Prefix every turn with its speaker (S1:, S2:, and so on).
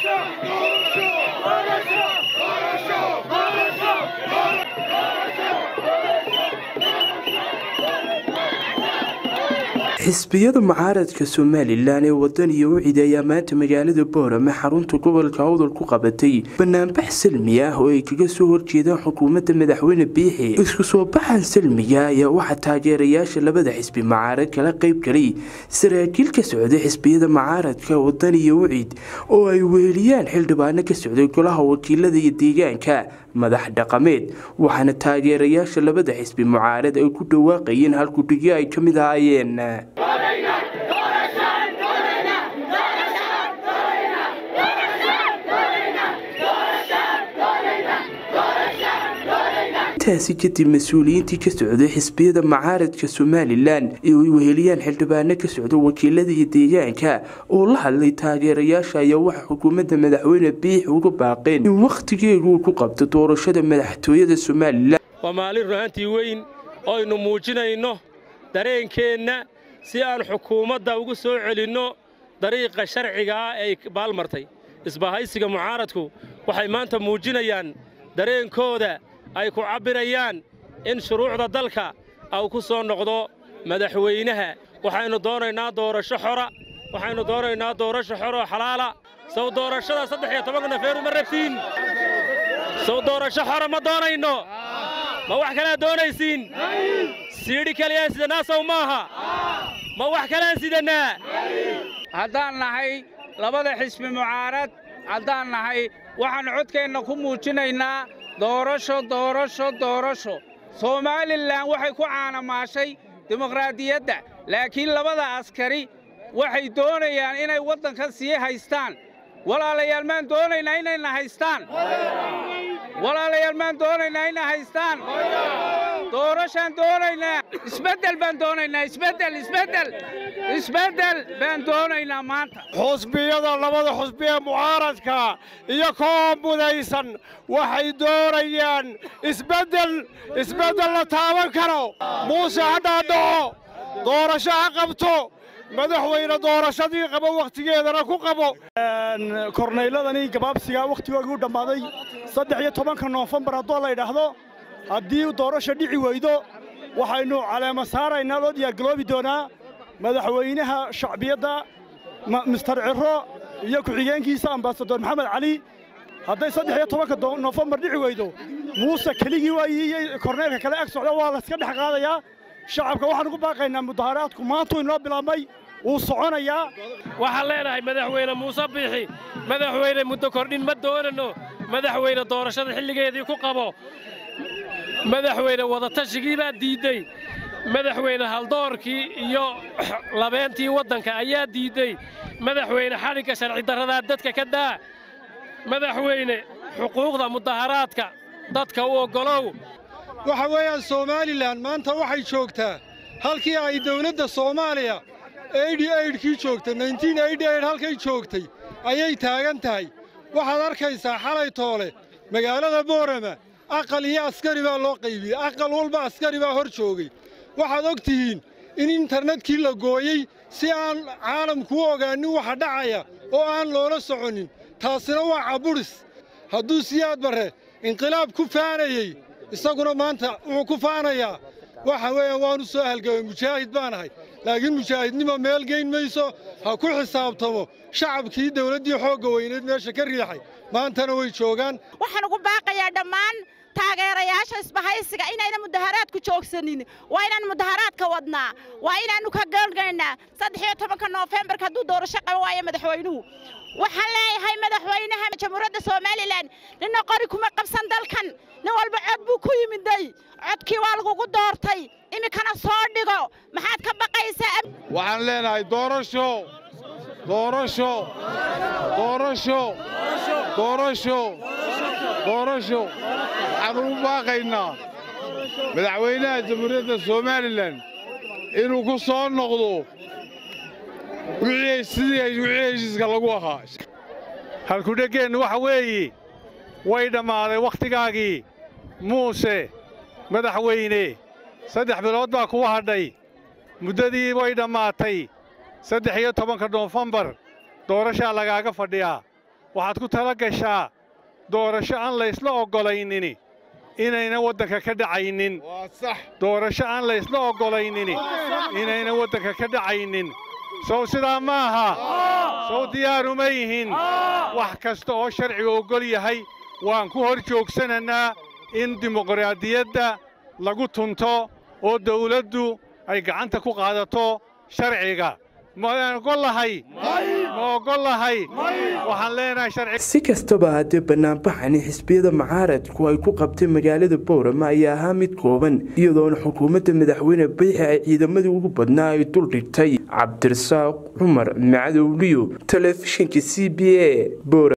S1: xisbiyada mucaaradka somalilan ee wadan iyo wicid ayaa maanta magaalada boorame xarunta gobolka awdal ku qabatay banaanbax salmi ah oo ay kaga soo horjeedaan xukuumadda madaxweyne biixi isku soo baxan salmiga ayaa waxaa taageerayaasha labada xisbi mucaarad kala qayb galay saraakiil ka socday xisbiyada mucaaradka wadan iyo wicid oo ay weheliyaan xildhibaano ka socday golaha wakiilada iyo deegaanka madax dhaqameed waxaana taageerayaasha labada xisbi mucaarad ay ku dhawaaqayeen halkudhigyo ay ka mid ahaayeen intaasi kadib mas-uuliyiintii ka socday xisbiyada mucaaradka somalilan ee ay weheliyaan xildhibaano ka socda wakiilada iyo deegaanka oo la hadlay taageerayaasha ayaa waxa xukuumadda madaxweyne biix uga baaqeen in wakhtigeedu uu ku qabto doorashada madaxtooyada somalilan
S2: waa maalin runaantii weyn oo aynu muujinayno dareenkeenna si aan xukuumadda ugu soo celinno dariiqa sharciga ah ee ay baalmartay isbahaysiga mucaaradku waxay maanta muujinayaan dareenkooda ay ku cabbirayaan in shuruucda dalka au ku soo noqdo madaxweynaha waxaynu doonaynaa doorasho xora waxaynu doonaynaa doorasho xoroo xalaala sow doorashada saddex iyo tobanka nofeeru ma rabtiin sow doorasho xora ma doonayno ma wax kalead doonaysiin siidhi kaliyaan sidannaa sow maaha ma wax kalean sidannaa
S3: haddaan nahay labada xisbi mucaarad haddaan nahay waxaan codkeenna ku muujinaynaa doorasho doorasho doorasho somalilan waxay ku caanamaashay dimuqraadiyadda laakiin labada askari waxay doonayaan inay waddanka sii haystaan walaalayaal maan doonaynaa inayna haystaan walaalayaal maan doonaynaa inay haystaan doorashaan doonaynaa isbeddel baan doonaynaa isbeddel isbeddel isbeddel baan doonaynaa maanta
S4: xusbiyada labada xusbi ee mucaaradka iyo koo mudaysan waxay doonayaan isbeddel isbeddel la taaban karo muuse ha dhaadhaco doorasho ha qabto madaxweyne doorashadii qabo wakhtigeedana ku qabo
S5: kornayladani gabaabsiga wakhtigoogii u dhammaaday saddex iyo tobanka noofembar haddoo la yidhaahdo haddii doorasho dhici weydo waxaynu caleema saaraynaa loo diyaargaloobi doonaa madaxweynaha shacbiyadda mister ciro iyo ku-xigeenkiisa ambasador maxamed cali hadday saddex iyo tobanka noofembar dhici weydo muuse keligii waayii iyo korneylka kale ag socda waa layska dhex qaadayaa shacabka waxaan ugu baaqaynaa mudaharaadku maantuu inoo bilaabmay wuu soconayaa
S2: waxaan leenahay madaxweyne muuse biixi madaxweyne muddo kordhin ma doonanno madaxweyne doorashada xilligeedii ku qabo madaxweyne wadatashiggii baa diidday madaxweyne haldoorkii iyo labeentii waddanka ayaa diidday madaxweyne xadhigga sharci darradaa dadka ka daa madaxweyne xuquuqda mudaharaadka dadka u oggolow
S4: waxa weeyaan somalilan maanta waxay joogtaa halkii ay dawladda soomaaliya eidhi eidhkii joogtay naintiin eidhi eidh halkay joogtay ayay taagan tahay waxaad arkaysaa xalay toole magaalada boorama aqal iyo askari baa loo qaybiyey aqal walba askari baa hor joogay waxaad og tihiin in internetkii la gooyey si aan caalamku u ogaanin waxa dhacaya oo aan loola soconin taasina waa cabudhis hadduu siyaad barre inqilaab ku faanayey isaguna maanta wuxuu ku faanayaa waxa weeyaan waanu soo halgamay mujaahid baan ahay laakiin mujaahidnimo meel geyn mayso ha ku xisaabtamo shacabkii dawladdii xoogga weyneed meesha ka riixay maantana way joogaan
S6: waxaan ugu baaqayaa dhammaan taageerayaasha isbahaysiga inayna mudaharaadku joogsanin waa inaan mudaharaadka wadnaa waa inaannu ka goolgaynaa saddex iyo tobanka noofembarka hadduu doorasho qaba waayo madaxweynuhu waxaan leeyahay madaxweynaha jamhuuriyadda somalilan ninna qori kuma qabsan dalkan nin walba cod buu ku yimiday codkii waa lagugu doortay iminkana soo dhigo maxaad ka baqaysaa
S4: waxaan leenahay doorasho doorasho doorasho doorasho doorasho waxaan ugu baaqaynaa madaxweynaha jamhuuriyadda somalilan inuu ku soo noqdo sidii wixii heshiiska lagu ahaa
S5: halkudheggeennu waxa weeye way dhammaaday wakhtigaagii muuse madaxweyne saddex bilood baa kugu hadhay muddadii way dhammaatay saddex iyo tobanka noofembar doorashaa lagaaga fadhiyaa
S7: waxaad ku tala gashaa doorasho aan laysla oggolaynini inayna waddanka ka dhacaynin doorasho aan laysla oggolaynini inayna waddanka ka dhacaynin sow sidaa ma aha sow diyaaruma yihin wax kasta oo sharciga oggol yahay waan ku hor joogsanannaa in dimuqraadiyadda lagu tunto oo dawladdu ay gacanta ku qaadato sharciga maan ogollahay ma ogollahay waxaan leenahay sharci
S1: si kastaba haddee banaanbaxani xisbiyada mucaaradku ay ku qabtay magaalada boorama ayaa ahaa mid kooban iyadoona xukuumadda madaxweyne biixi ay ciidamadii ugu badnaa ay dul dhigtay cabdirasaaq cumar macadowliyo telefishinka c b a